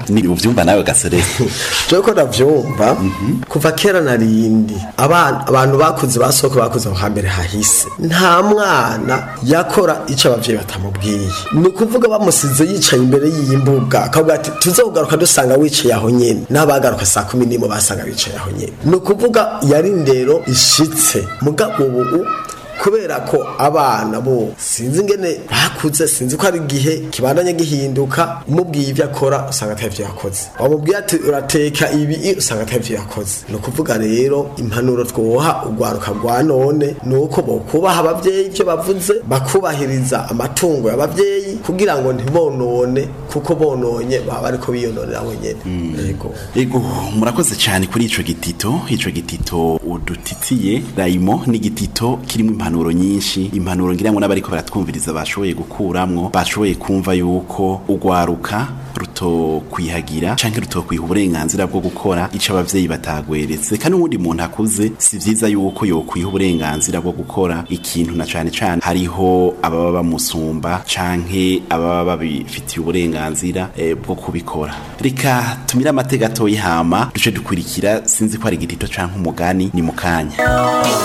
ni uvyumva nawe gaserese jewe ko ndavyumva kuva kera narindi abana abantu bakuze basoko bakuze aho hambere hahise nta mwana yakora ico abavyeyi batamubwiye ni ukuvuga bamusize yicaye imbere y'imbuga akavuga ati tuzogaruka dusanga wicaye aho nyene n'abagaruka saa kumi n'imwe basanga bicaye aho nyene ni ukuvuga yari indero ishitse mugabo ubu kubera ko abana bo sinzi ingene bakuze sinzi ko ari igihe kibandanye gihinduka umubwiye ibyo akora usanga atari ibyo yakoze wamubwiye ati urateka ibi usanga atari ibyo yakoze ni ukuvuga rero impanuro twoha urwaruka rwa none ni uko bokubaha ababyeyi ibyo bavuze bakubahiriza amatungo y'ababyeyi kugira ngo ntibonone kuko bononye baba bariko biyononera wenyene yego ego murakoze cyane kuri ico gitito ico gitito udutitiye rayimo ni igitito kirimo impanuro nyinshi impanuro ngira ngo n'abariko baratwumviriza bashoboye gukuramwo bashoboye kumva yuko urwaruka rutokwihagira canke rutokwiha uburenganzira bwo gukora ico abavyeyi batagweretse kandi n'uwundi muntu akuze si vyiza yuko yokwiha uburenganzira bwo gukora ikintu na cane cane hariho ababa bamusumba canke ababa babifitiye uburenganzira eh, bwo kubikora reka tumire amateka atoyi hama duce dukurikira sinzi ko ari igitito canke umugani ni mukanya